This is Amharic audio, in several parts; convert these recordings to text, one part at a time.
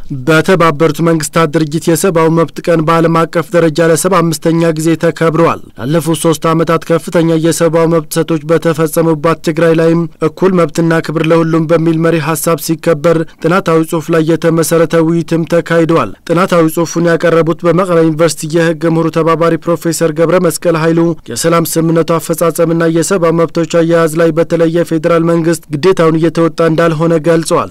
በተባበሩት መንግስታት ድርጅት የሰብአዊ መብት ቀን በዓለም አቀፍ ደረጃ ለሰባ አምስተኛ ጊዜ ተከብረዋል። ላለፉት ሶስት ዓመታት ከፍተኛ የሰብአዊ መብት ጥሰቶች በተፈጸሙባት ትግራይ ላይም እኩል መብትና ክብር ለሁሉም በሚል መሪ ሀሳብ ሲከበር ጥናታዊ ጽሑፍ ላይ የተመሰረተ ውይይትም ተካሂደዋል። ጥናታዊ ጽሑፉን ያቀረቡት በመቀለ ዩኒቨርሲቲ የህግ ምሁሩ ተባባሪ ፕሮፌሰር ገብረ መስቀል ኃይሉ የሰላም ስምምነቱ አፈጻጸምና የሰብአዊ መብቶች አያያዝ ላይ በተለይ የፌዴራል መንግስት ግዴታውን እየተወጣ እንዳልሆነ ገልጸዋል።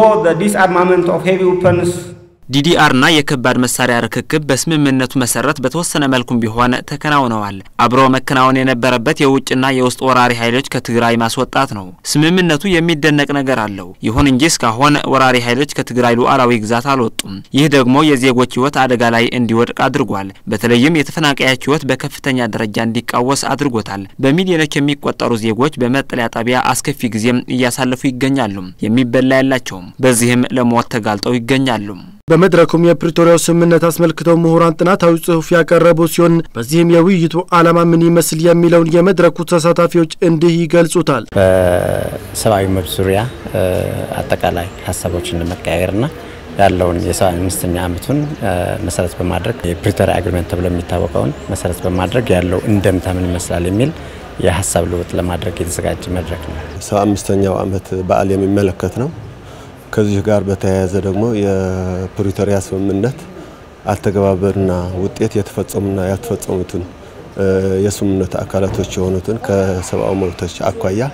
ዲዲአርና የከባድ መሳሪያ ርክክብ በስምምነቱ መሰረት በተወሰነ መልኩም ቢሆን ተከናውነዋል። አብሮ መከናወን የነበረበት የውጭና የውስጥ ወራሪ ኃይሎች ከትግራይ ማስወጣት ነው። ስምምነቱ የሚደነቅ ነገር አለው። ይሁን እንጂ እስካሁን ወራሪ ኃይሎች ከትግራይ ሉዓላዊ ግዛት አልወጡም። ይህ ደግሞ የዜጎች ህይወት አደጋ ላይ እንዲወድቅ አድርጓል። በተለይም የተፈናቃዮች ህይወት በከፍተኛ ደረጃ እንዲቃወስ አድርጎታል። በሚሊዮኖች የሚቆጠሩ ዜጎች በመጠለያ ጣቢያ አስከፊ ጊዜም እያሳለፉ ይገኛሉ። የሚበላ ያላቸውም በዚህም ለሞት ተጋልጠው ይገኛሉ። በመድረኩም የፕሪቶሪያው ስምምነት አስመልክተው ምሁራን ጥናታዊ ጽሑፍ ያቀረቡ ሲሆን በዚህም የውይይቱ ዓላማ ምን ይመስል የሚለውን የመድረኩ ተሳታፊዎች እንዲህ ይገልጹታል። በሰብአዊ መብት ዙሪያ አጠቃላይ ሀሳቦችን ለመቀያየርና ያለውን የሰባ አምስተኛ ዓመቱን መሰረት በማድረግ የፕሪቶሪያ አግሪመንት ተብሎ የሚታወቀውን መሰረት በማድረግ ያለው እንደምታ ምን ይመስላል የሚል የሀሳብ ልውጥ ለማድረግ የተዘጋጀ መድረክ ነው። ሰባ አምስተኛው ዓመት በዓል የሚመለከት ነው። ከዚህ ጋር በተያያዘ ደግሞ የፕሪቶሪያ ስምምነት አተገባበርና ውጤት የተፈጸሙና ያልተፈጸሙትን የስምምነት አካላቶች የሆኑትን ከሰብአዊ መብቶች አኳያ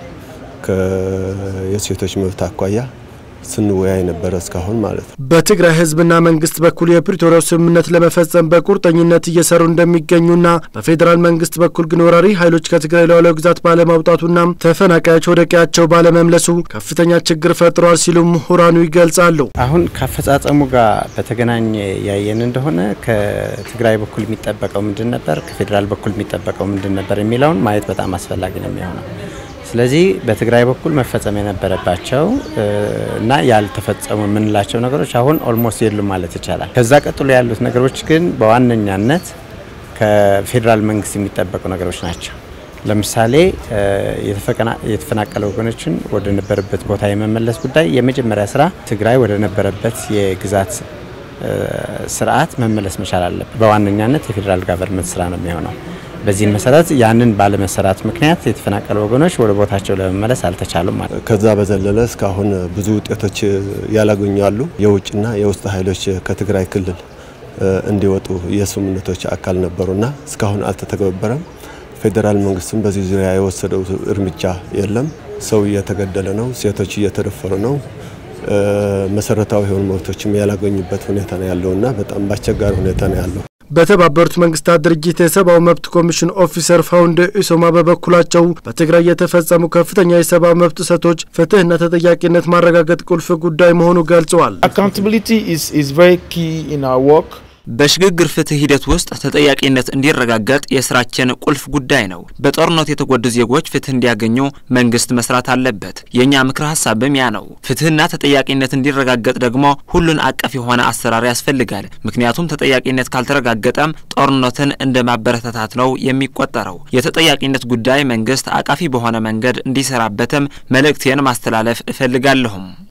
የሴቶች መብት አኳያ ስንወያይ ነበረ እስካሁን ማለት ነው። በትግራይ ሕዝብና መንግስት በኩል የፕሪቶሪያው ስምምነት ለመፈጸም በቁርጠኝነት እየሰሩ እንደሚገኙና በፌዴራል መንግስት በኩል ግን ወራሪ ኃይሎች ከትግራይ ሉዓላዊ ግዛት ባለማውጣቱና ተፈናቃዮች ወደ ቀያቸው ባለመምለሱ ከፍተኛ ችግር ፈጥሯል ሲሉ ምሁራኑ ይገልጻሉ። አሁን ከአፈጻጸሙ ጋር በተገናኘ ያየን እንደሆነ ከትግራይ በኩል የሚጠበቀው ምንድን ነበር፣ ከፌዴራል በኩል የሚጠበቀው ምንድን ነበር የሚለውን ማየት በጣም አስፈላጊ ነው የሚሆነው ስለዚህ በትግራይ በኩል መፈጸም የነበረባቸው እና ያልተፈጸሙ የምንላቸው ነገሮች አሁን ኦልሞስት የሉም ማለት ይቻላል። ከዛ ቀጥሎ ያሉት ነገሮች ግን በዋነኛነት ከፌዴራል መንግስት የሚጠበቁ ነገሮች ናቸው። ለምሳሌ የተፈናቀለ ወገኖችን ወደ ነበረበት ቦታ የመመለስ ጉዳይ የመጀመሪያ ስራ ትግራይ ወደ ነበረበት የግዛት ስርዓት መመለስ መቻል አለበት። በዋነኛነት የፌዴራል ጋቨርንመንት ስራ ነው የሚሆነው። በዚህም መሰረት ያንን ባለመሰራት ምክንያት የተፈናቀሉ ወገኖች ወደ ቦታቸው ለመመለስ አልተቻሉም ማለት ነው። ከዛ በዘለለ እስካሁን ብዙ ውጤቶች ያላገኙ አሉ። የውጭና የውስጥ ኃይሎች ከትግራይ ክልል እንዲወጡ የስምምነቶች አካል ነበሩና እስካሁን አልተተገበረም። ፌዴራል መንግስትም በዚህ ዙሪያ የወሰደው እርምጃ የለም። ሰው እየተገደለ ነው። ሴቶች እየተደፈሩ ነው። መሰረታዊ የሆኑ መብቶችም ያላገኙበት ሁኔታ ነው ያለውና በጣም በአስቸጋሪ ሁኔታ ነው ያለው። በተባበሩት መንግስታት ድርጅት የሰብአዊ መብት ኮሚሽን ኦፊሰር ፋውንድ ኢሶማ በበኩላቸው በትግራይ የተፈጸሙ ከፍተኛ የሰብአዊ መብት ጥሰቶች ፍትህና ተጠያቂነት ማረጋገጥ ቁልፍ ጉዳይ መሆኑ ገልጸዋል። በሽግግር ፍትህ ሂደት ውስጥ ተጠያቂነት እንዲረጋገጥ የስራችን ቁልፍ ጉዳይ ነው። በጦርነት የተጎዱ ዜጎች ፍትህ እንዲያገኙ መንግስት መስራት አለበት። የእኛ ምክረ ሀሳብም ያ ነው። ፍትህና ተጠያቂነት እንዲረጋገጥ ደግሞ ሁሉን አቀፍ የሆነ አሰራር ያስፈልጋል። ምክንያቱም ተጠያቂነት ካልተረጋገጠም ጦርነትን እንደ ማበረታታት ነው የሚቆጠረው። የተጠያቂነት ጉዳይ መንግስት አቃፊ በሆነ መንገድ እንዲሰራበትም መልእክቴን ማስተላለፍ እፈልጋለሁም።